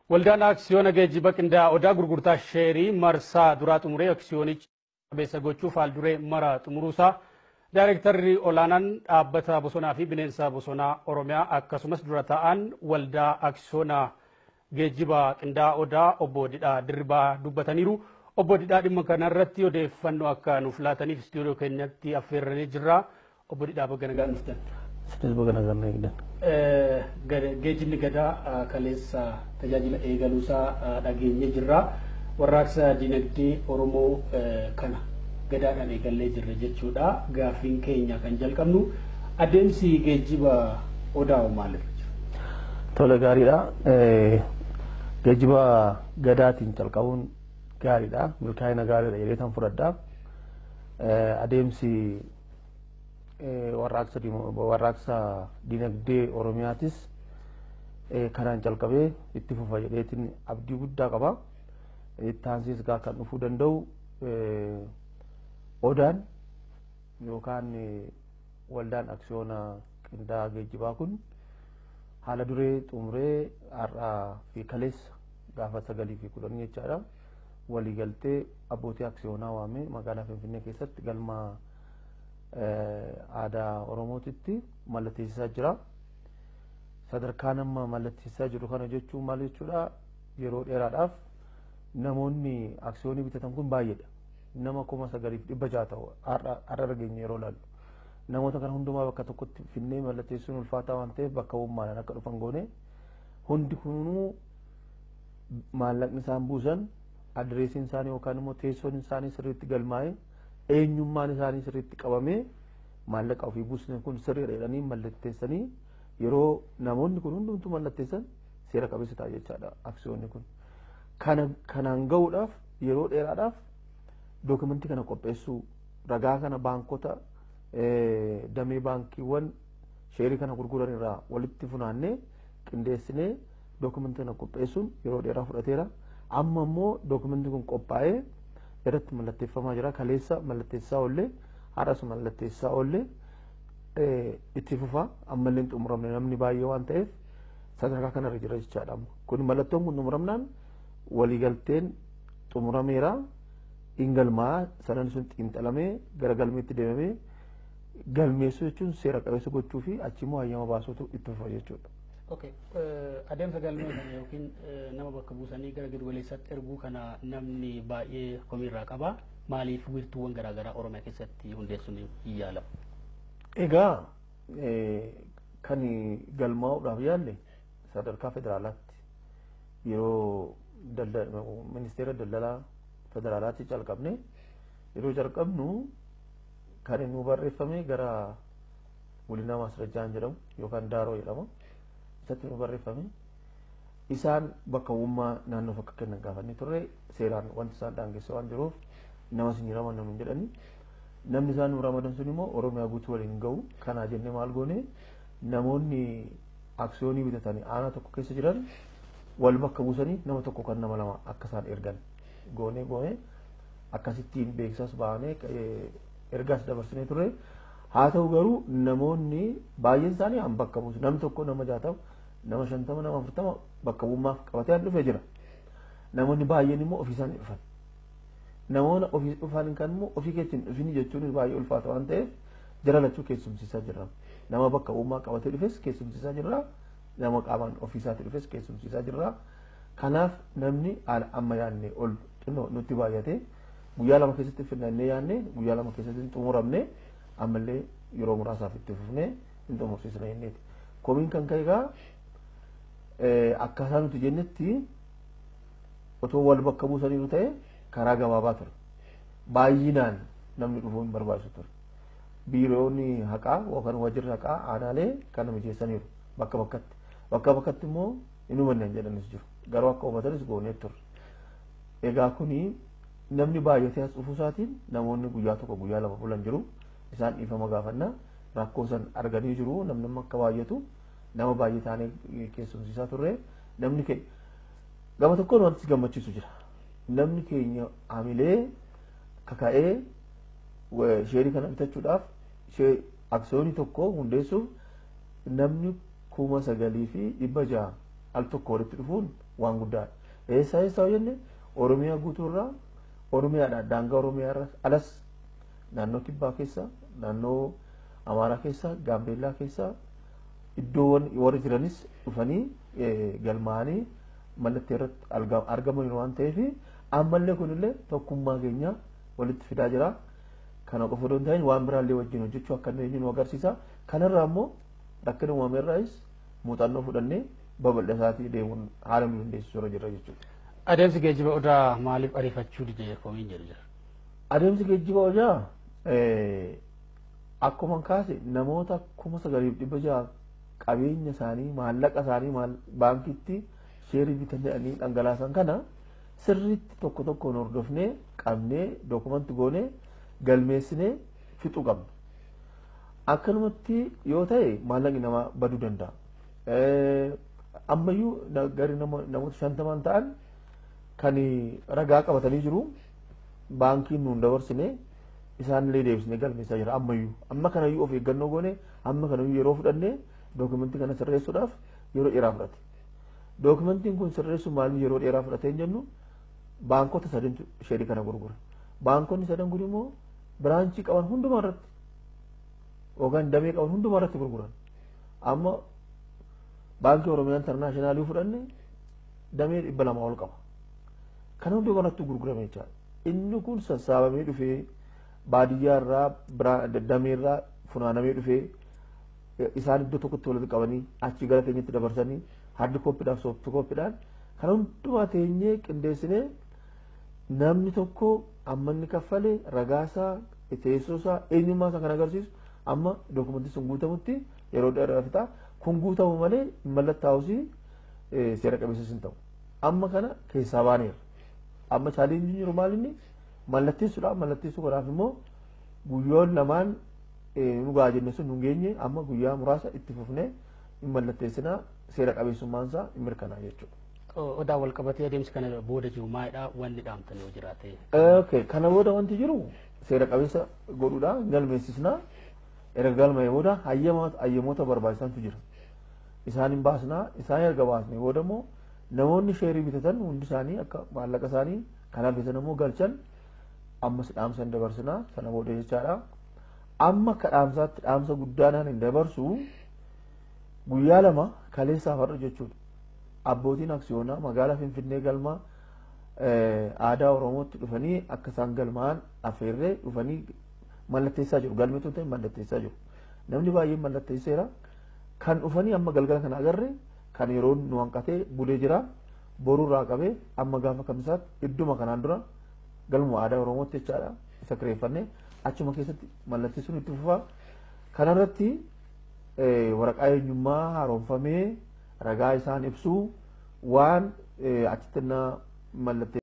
Waldaan aksiyoona geejjiba qindaa'aa odaa gurgurtaa sheerii marsaa duraa xumuree aksiyoonicha qabeessa gochuuf haalduree mara xumuruusaa daayirektarri olaanaan dhaabbata bosonaa fi bineensa bosonaa oromiyaa akkasumas dura ta'an waldaa aksiyoona geejjiba qindaa'aa odaa obbo Didhaa Dirribaa dubbataniiru. Obbo Didhaa dhimma kanarratti odeeffannoo akka nuuf laataniif istiidiyoo keenyatti affeerranii jirra. Obbo Didhaa baga nagaan dhuftan. Sinis baga nagaan eegdan. Geejjibni gadaa kaleessa tajaajila eegaluusaa dhageenye jirra. Warraaqsa dinagdee Oromoo kana gadaadhaan eegallee jirra jechuudha. Gaaffiin keenya kan jalqabnu adeemsi geejjiba odaa maalirra jira? Tole gaariidha. Geejjiba gadaatiin calqabuun gaariidha. Milkaa'ina gaariidha jedhee kan fudhadha. Adeemsi warraaqsa dinagdee Oromiyaatis kanaan calqabee itti fufa jedheetiin abdii guddaa qaba. Itti aansees gaa kan dhufuu danda'u odaan yookaan waldaan aksiyoona qindaa'aa geejjibaa kun haala duree xumuree har'aa fi kaleessa gaafa sagalii fi kudhan jechaadha. Waliigaltee abbootii aksiyoonaa waamee magaalaa Finfinnee keessatti galma aadaa Oromootitti mallatteessisaa jira. Sadarkaan amma mallatteessisaa jiru kana jechuun maal jechuudha yeroo dheeraadhaaf namoonni aksiyoonii bitatan kun baay'eedha. Nama kuma sagaliif dhibba jaha ta'u har'a argeenye yeroo laallu. Namoota kana hundumaa bakka tokkotti finnee mallatteessuun ulfaataa waan ta'eef bakka uummaadhaan akka dhufan goone hundi kunuu maallaqni isaan buusan adireesiin isaanii yookaan immoo teessoon isaanii sirriitti galmaa'ee eenyummaan isaanii sirriitti qabamee maallaqa ofii buusne kun sirriidha jedhanii mallatteessanii yeroo namoonni kun hundumtuu mallatteessan seera qabeessa ta'a jechaadha aksiyoonni kun. Kana kanaan gahuudhaaf yeroo dheeraadhaaf dookumentii kana qopheessuu ragaa kana baankota damee baankiiwwan sheerii kana gurguran irraa walitti funaannee qindeessinee dookumentii kana qopheessuun yeroo dheeraa fudhateera. Amma immoo dookumentiin kun qophaa'ee irratti mallatteeffamaa jira. Kaleessa mallatteessaa oollee har'as mallatteessaa oollee itti fufa ammallee hin xumuramne namni baay'ee waan ta'eef sadarkaa kanarra jira jechaadha. Kun mallattoon kun xumuramnaan waliigalteen xumurameera. Ingalmaa sanan sun xiinxalamee gara galmeetti deemamee galmeessuu jechuun seera qabeessa gochuu fi achimmoo hayyama baasuutu itti fufa jechuudha. Okay. Adeemsa galmee kana yookiin nama bakka buusanii gara giddugaleessaatti erguu kana namni baay'ee komiirraa qaba. Maaliif wiirtuuwwan garaagaraa Oromiyaa keessatti hundeessuun hin yaalamu? Egaa kan galmaa'uudhaaf yaalle sadarkaa federaalaatti yeroo ministeera daldalaa federaalaatti calqabne yeroo calqabnu kan inni barreeffame gara gulinaa maasrajjaan jedhamu yookaan daaroo jedhama. isatti nu barreeffame isaan bakka uummaa naannoof akka kennan gaafanne turre seeraan wanti isaan daangesse waan jiruuf nama isin ramadan nun jedhani namni isaan nu ramadan sun immoo oromiyaa guutuu waliin gahu kanaa jenne maal goone namoonni aksiyoonii bitatanii aanaa tokko keessa jiran wal bakka buusanii nama tokko kan nama lama akka isaan ergan goone goone akkasittiin beeksisas baanee ergaas dabarsinee turre haa ta'u garuu namoonni baay'een isaanii an bakka buusu namni tokko nama jaatama nama shantama nama afurtama bakka buummaaf qabatee dhufee jira namoonni baay'een immoo ofii isaanii dhufan namoonni ofii dhufan kan immoo ofii keetiin dhufini jechuun baay'ee ulfaata waan ta'eef jara lachuu keessumsiisaa jirra nama bakka buummaa qabatee dhufes keessumsiisaa jirra nama qaamaan ofii isaatii dhufes keessumsiisaa jirra kanaaf namni haala amma yaadne ol xinnoo nutti baay'ate guyyaa lama keessatti finnannee yaadne guyyaa lama keessatti hin xumuramne ammallee yeroo muraasaaf itti fufnee hin xumursiisna jenneeti. Komiin kan ka'e egaa akkaataa nuti jennetti otoo wal bakka buusaniiru ta'e karaa gabaabaa ture. Baay'inaan namni dhufuu hin barbaachisu ture. Biiroonni haqaa yookaan waajjirri haqaa aanaalee kana mijeessaniiru bakka bakkatti. Bakka bakkatti immoo hin hubanne jedhanis jiru. Garuu akka hubatanis goonee ture. Egaa kuni namni baay'atee as dhufuu isaatiin namoonni guyyaa tokko guyyaa lama bulan jiru. isaan dhiifama gaafannaa rakkoo san arganii jiru namni akka baay'atu nama baay'ee taanee keessumsiisaa turre namni keenya gama tokkoon wanti gammachiisu jira namni keenya hamilee kaka'ee sheerii kana bitachuudhaaf aksiyoonii tokko hundeessuuf namni kuma sagalii fi dhibba jaha al tokko walitti dhufuun waan guddaadha. Eessaa eessaa jenne Oromiyaa guutuurraa Oromiyaadha daangaa Oromiyaa alas naannoo Kibbaa keessa naannoo Amaaraa keessa Gaambeellaa keessa iddoowwan warri jiranis dhufanii galmaa'anii mallattee irratti argaman waan ta'eef ammallee kunillee tokkummaa keenya walitti fidaa jira. Kana qofa osoo hin ta'in waan biraallee wajjin hojjechuu akka dandeenyu nu agarsiisa. Kanarraa immoo rakkina uumameerraayis muuxannoo fudhannee babal'isaatii deemuun haala nu dandeessisu irra jirra jechuudha. Adeemsi geejjiba odaa maaliif ariifachuu dide komiin jedhu jira? Adeemsi geejjiba odaa akkuma kaase namoota kuma sagaliif dhibba jaha qabeenya isaanii maallaqa isaanii baankitti sheerii bitanii dhangalaasan kana sirriitti tokko tokkoon hordofnee qabnee dookumanti goonee galmeessinee fixuu qabna. Akkanumatti yoo ta'e maallaqni namaa baduu danda'a. Ammayyuu gari namoota shantamaan ta'an kan ragaa qabatanii jiru baankiin nuun dabarsine isaanillee deebisnee galmeessaa jira ammayyuu amma kanayyuu of eeggannoo goone amma kanayyuu yeroo fudhannee dookumentii kana sirreessuudhaaf yeroo dheeraa fudhate. Dookumentiin kun sirreessuun maaliif yeroo dheeraa fudhate hin jennu baankota sadantu sheerii kana gurgura. Baankonni sadan kun immoo biraanchii qaban hundumaa irratti yookaan damee qaban hundumaa irratti gurguran. Amma baankii Oromiyaa Intarnaashinaaliin fudhanne damee dhibba lama ol qaba. Kana hundi kanatti gurgurame jechaadha. Inni kun sassaabamee dhufee baadiyyaa irraa damee irraa funaanamee dhufee isaan iddoo tokkotti walitti qabanii achi gara keenyatti dabarsanii hardi kooppiidhaaf soofti kooppiidhaan kan hundumaa teenyee qindeessinee namni tokko amma inni kaffale ragaasaa teessoosaa eenyummaa isaa kan agarsiisu amma dookumentii sun guutamutti yeroo dheeraa fixa kun guutamu malee mallattaa'usii seera qabeessas hin ta'u amma kana keessaa baaneera amma chaalenjiin jiru maal inni mallatteessuudha mallatteessuu kanaaf immoo guyyoon lamaan nu gaa jenne sun nu geenye amma guyyaa muraasa itti fufnee hin mallatteessinaa seera qabeessummaan isaa hin mirkanaa jechuudha. Odaa wal qabatee adeemsi kana booda jiru maalidha wanni dhaamtan yoo jiraate. Okay kana booda wanti jiru seera qabeessa godhuudha galmeessisnaa erga galmee booda hayyamoota barbaachisantu jira. Isaan hin baasnaa isaan erga baasnee booda immoo namoonni sheerii bitatan hundi isaanii akka maallaqa isaanii kan hafesan immoo galchan ammas dhaamsa dabarsinaa sana booda jechaadha. Amma akka dhaamsaatti dhaamsa guddaadhaan hin dabarsu guyyaa lama kaleessaaf har'a jechuudha. Abbootiin aksiyoonaa magaalaa Finfinnee galmaa aadaa Oromootti dhufanii akka isaan galmaa'an affeerree dhufanii mallatteessaa jiru. Galmeetu ta'e mallatteessaa jiru. Namni baay'een mallatteesseera. Kan dhufanii amma galgala kana agarre kan yeroo nu hanqatee bulee jira. Boruurraa qabee amma gaafa kamisaatti idduma kanaan dura galma aadaa Oromootti jechaadha. Isa kireeffannee achuma keessatti mallatteessuun itti fufaa. Kanarratti waraqaa eenyummaa haaromfamee ragaa isaan ibsuu waan achitti mallattee